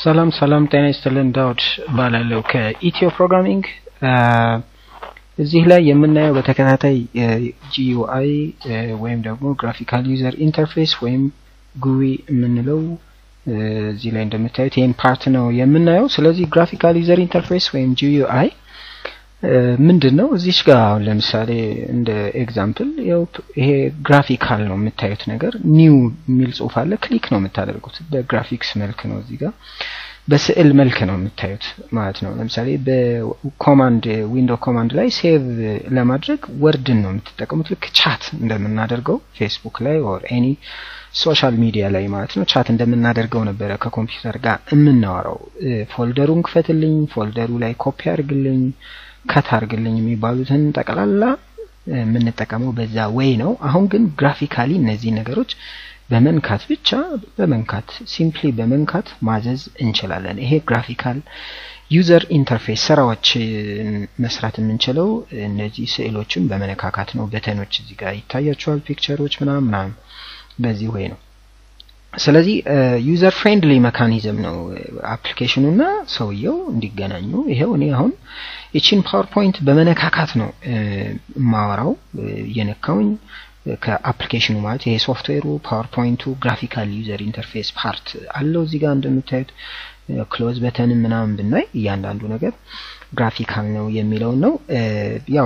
ሰላም ሰላም፣ ጤና ይስጥልን። ዳውድ እባላለሁ ከኢትዮ ፕሮግራሚንግ። እዚህ ላይ የምናየው በተከታታይ ጂዩአይ ወይም ደግሞ ግራፊካል ዩዘር ኢንተርፌስ ወይም ጉዊ የምንለው እዚህ ላይ እንደምታዩት ይህን ፓርት ነው የምናየው። ስለዚህ ግራፊካል ዩዘር ኢንተርፌስ ወይም ጂዩአይ ምንድን ነው? እዚች ጋር አሁን ለምሳሌ እንደ ኤግዛምፕል ይሄ ግራፊካል ነው የምታዩት ነገር ኒው የሚል ጽሁፍ አለ። ክሊክ ነው የምታደርጉት። በግራፊክስ መልክ ነው እዚህ ጋር በስዕል መልክ ነው የምታዩት ማለት ነው። ለምሳሌ በኮማንድ ዊንዶው ኮማንድ ላይ ሴቭ ለማድረግ ወርድን ነው የምትጠቀሙት። ልክ ቻት እንደምናደርገው ፌስቡክ ላይ ኦር ኤኒ ሶሻል ሚዲያ ላይ ማለት ነው ቻት እንደምናደርገው ነበረ ከኮምፒውተር ጋር የምናወራው። ፎልደሩን ክፈትልኝ፣ ፎልደሩ ላይ ኮፒ አድርግልኝ ከት አድርግልኝ የሚባሉትን ጠቅላላ የምንጠቀመው በዛ ወይ ነው። አሁን ግን ግራፊካሊ እነዚህ ነገሮች በመንካት ብቻ በመንካት ሲምፕሊ በመንካት ማዘዝ እንችላለን። ይሄ ግራፊካል ዩዘር ኢንተርፌስ ስራዎች መስራት የምንችለው እነዚህ ስዕሎችን በመነካካት ነው። በተኖች እዚህ ጋር ይታያቸዋል፣ ፒክቸሮች ምናምን ምናምን በዚህ ወይ ነው። ስለዚህ ዩዘር ፍሬንድሊ መካኒዝም ነው አፕሊኬሽኑ እና ሰውየው እንዲገናኙ። ይሄው እኔ አሁን ይቺን ፓወርፖይንት በመነካካት ነው የማወራው እየነካውኝ ከአፕሊኬሽኑ ማለት ይሄ ሶፍትዌሩ ፓወርፖይንቱ ግራፊካል ዩዘር ኢንተርፌስ ፓርት አለው እዚህ ጋር እንደምታዩት ክሎዝ በተንን ምናምን ብናይ እያንዳንዱ ነገር ግራፊካል ነው የሚለውን ነው ያው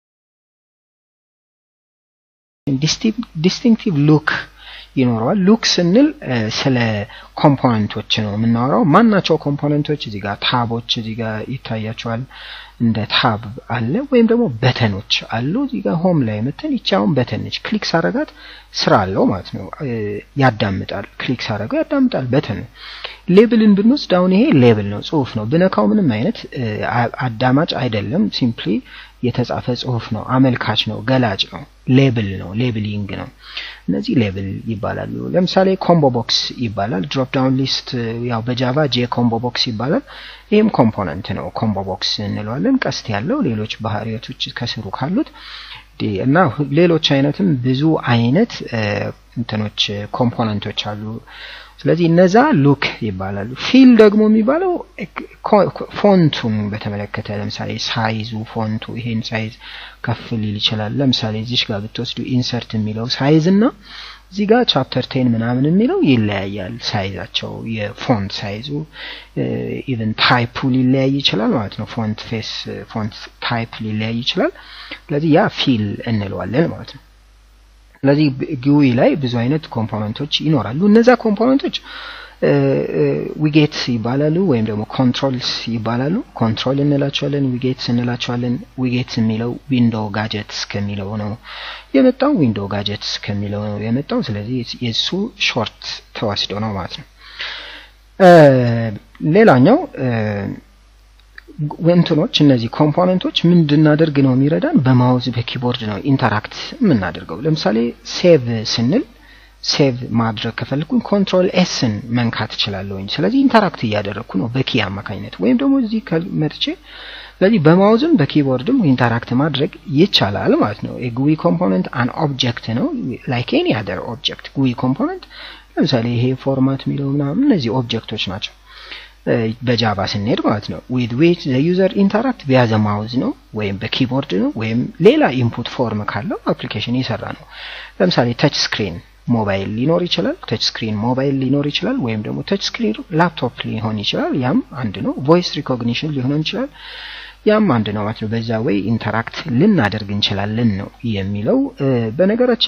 ዲስቲንክቲቭ ሉክ ይኖረዋል። ሉክ ስንል ስለ ኮምፖነንቶች ነው የምናወራው። ማናቸው ኮምፖነንቶች? እዚህ ጋር ታቦች እዚህ ጋር ይታያቸዋል። እንደ ታብ አለ ወይም ደግሞ በተኖች አሉ። እዚህ ጋር ሆም ላይ መተን ይቺ አሁን በተን ነች። ክሊክ ሳረጋት ስራ አለው ማለት ነው። ያዳምጣል። ክሊክ ሳረገው ያዳምጣል። በተን ነው። ሌብልን ብንወስድ አሁን ይሄ ሌብል ነው፣ ጽሁፍ ነው። ብነካው ምንም አይነት አዳማጭ አይደለም። ሲምፕሊ የተጻፈ ጽሁፍ ነው። አመልካች ነው፣ ገላጭ ነው፣ ሌብል ነው፣ ሌብሊንግ ነው። እነዚህ ሌብል ይባላሉ። ለምሳሌ ኮምቦ ቦክስ ይባላል። ድሮፕ ዳውን ሊስት ያው በጃቫ ጄ ኮምቦ ቦክስ ይባላል። ይህም ኮምፖነንት ነው፣ ኮምቦ ቦክስ እንለዋለን። ቀስት ያለው ሌሎች ባህሪያቶች ከስሩ ካሉት እና ሌሎች አይነትም ብዙ አይነት እንትኖች ኮምፖነንቶች አሉ። ስለዚህ እነዛ ሉክ ይባላሉ። ፊል ደግሞ የሚባለው ፎንቱን በተመለከተ ለምሳሌ ሳይዙ ፎንቱ ይሄን ሳይዝ ከፍ ሊል ይችላል። ለምሳሌ እዚሽ ጋር ብትወስዱ ኢንሰርት የሚለው ሳይዝ እና እዚህ ጋር ቻፕተር ቴን ምናምን የሚለው ይለያያል። ሳይዛቸው የፎንት ሳይዙ ኢቨን ታይፑ ሊለያይ ይችላል ማለት ነው። ፎንት ፌስ ፎንት ታይፕ ሊለያይ ይችላል። ስለዚህ ያ ፊል እንለዋለን ማለት ነው። ስለዚህ ግዊ ላይ ብዙ አይነት ኮምፖነንቶች ይኖራሉ። እነዛ ኮምፖነንቶች ዊጌት ይባላሉ ወይም ደግሞ ኮንትሮልስ ይባላሉ። ኮንትሮል እንላቸዋለን፣ ዊጌትስ እንላቸዋለን። ዊጌትስ የሚለው ዊንዶው ጋጀትስ ከሚለው ነው የመጣው። ዊንዶው ጋጀትስ ከሚለው ነው የመጣው። ስለዚህ የእሱ ሾርት ተወስዶ ነው ማለት ነው። ሌላኛው እንትኖች እነዚህ ኮምፖነንቶች ምንድናደርግ ነው የሚረዳን? በማውዝ በኪቦርድ ነው ኢንተራክት የምናደርገው። ለምሳሌ ሴቭ ስንል ሴቭ ማድረግ ከፈለኩኝ ኮንትሮል ኤስን መንካት እችላለሁኝ። ስለዚህ ኢንተራክት እያደረግኩ ነው በኪ አማካኝነት ወይም ደግሞ እዚህ መጥቼ ስለዚህ በማውዝም በኪቦርድም ኢንተራክት ማድረግ ይቻላል ማለት ነው። የጉዊ ኮምፖነንት አን ኦብጀክት ነው ላይክ ኤኒ አደር ኦብጀክት። ጉዊ ኮምፖነንት ለምሳሌ ይሄ ፎርማት የሚለው ምናምን እነዚህ ኦብጀክቶች ናቸው። በጃቫ ስንሄድ ማለት ነው ዊዝ ዊች ዘ ዩዘር ኢንተራክት ቪያ ዘ ማውዝ ነው ወይም በኪቦርድ ነው ወይም ሌላ ኢንፑት ፎርም ካለው አፕሊኬሽን የሰራ ነው። ለምሳሌ ተች ስክሪን ሞባይል ሊኖር ይችላል። ተች ስክሪን ሞባይል ሊኖር ይችላል። ወይም ደግሞ ተች ስክሪን ላፕቶፕ ሊሆን ይችላል። ያም አንድ ነው። ቮይስ ሪኮግኒሽን ሊሆን ይችላል። ያም አንድ ነው ማለት ነው። በዛ ወይ ኢንተራክት ልናደርግ እንችላለን ነው የሚለው በነገራችን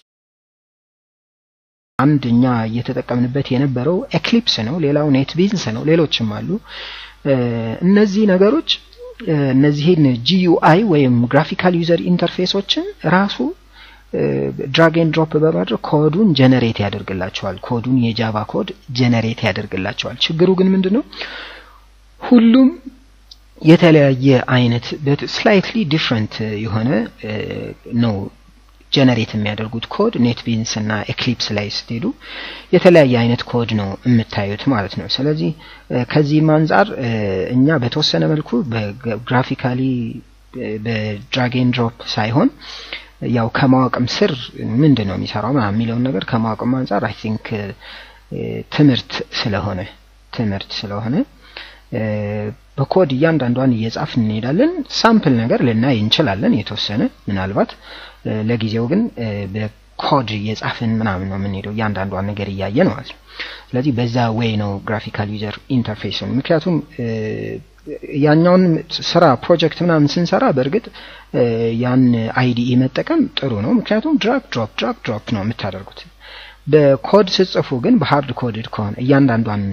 አንድ እኛ እየተጠቀምንበት የነበረው ኤክሊፕስ ነው። ሌላው ኔት ቢንስ ነው። ሌሎችም አሉ። እነዚህ ነገሮች እነዚህን ጂዩአይ ወይም ግራፊካል ዩዘር ኢንተርፌሶችን ራሱ ድራግ ኤንድ ድሮፕ በማድረግ ኮዱን ጀነሬት ያደርግላቸዋል። ኮዱን የጃቫ ኮድ ጀነሬት ያደርግላቸዋል። ችግሩ ግን ምንድን ነው? ሁሉም የተለያየ አይነት ስላይትሊ ዲፍረንት የሆነ ነው ጀነሬት የሚያደርጉት ኮድ ኔት ቢንስ እና ኤክሊፕስ ላይ ስትሄዱ የተለያየ አይነት ኮድ ነው የምታዩት ማለት ነው። ስለዚህ ከዚህም አንጻር እኛ በተወሰነ መልኩ በግራፊካሊ በድራግ ኤንድ ድሮፕ ሳይሆን ያው ከማወቅም ስር ምንድን ነው የሚሰራው ምናምን የሚለውን ነገር ከማወቅም አንጻር አይ ቲንክ ትምህርት ስለሆነ ትምህርት ስለሆነ በኮድ እያንዳንዷን እየጻፍን እንሄዳለን። ሳምፕል ነገር ልናይ እንችላለን የተወሰነ ምናልባት ለጊዜው ግን በኮድ እየጻፍን ምናምን ነው የምንሄደው እያንዳንዷን ነገር እያየን ማለት ነው። ስለዚህ በዛ ዌይ ነው ግራፊካል ዩዘር ኢንተርፌስን ምክንያቱም ያኛውን ስራ ፕሮጀክት ምናምን ስንሰራ በእርግጥ ያን አይዲኢ መጠቀም ጥሩ ነው። ምክንያቱም ድራግ ድሮፕ ድራግ ድሮፕ ነው የምታደርጉት። በኮድ ስጽፉ ግን በሃርድ ኮድድ ከሆነ እያንዳንዷን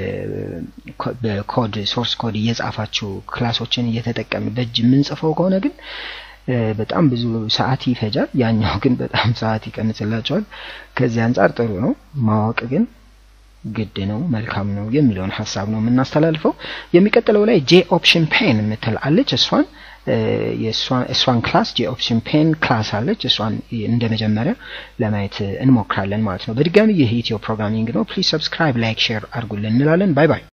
በኮድ ሶርስ ኮድ እየጻፋችሁ ክላሶችን እየተጠቀም በእጅ የምንጽፈው ከሆነ ግን በጣም ብዙ ሰዓት ይፈጃል። ያኛው ግን በጣም ሰዓት ይቀንስላቸዋል። ከዚህ አንጻር ጥሩ ነው። ማወቅ ግን ግድ ነው፣ መልካም ነው የሚለውን ሀሳብ ነው የምናስተላልፈው። የሚቀጥለው ላይ ጄ ኦፕሽን ፔን የምትል አለች። እሷን እሷን ክላስ ጄ ኦፕሽን ፔን ክላስ አለች። እሷን እንደ መጀመሪያ ለማየት እንሞክራለን ማለት ነው። በድጋሚ ይህ ኢትዮ ፕሮግራሚንግ ነው። ፕሊዝ ሰብስክራይብ፣ ላይክ፣ ሼር አድርጉልን እንላለን። ባይ ባይ።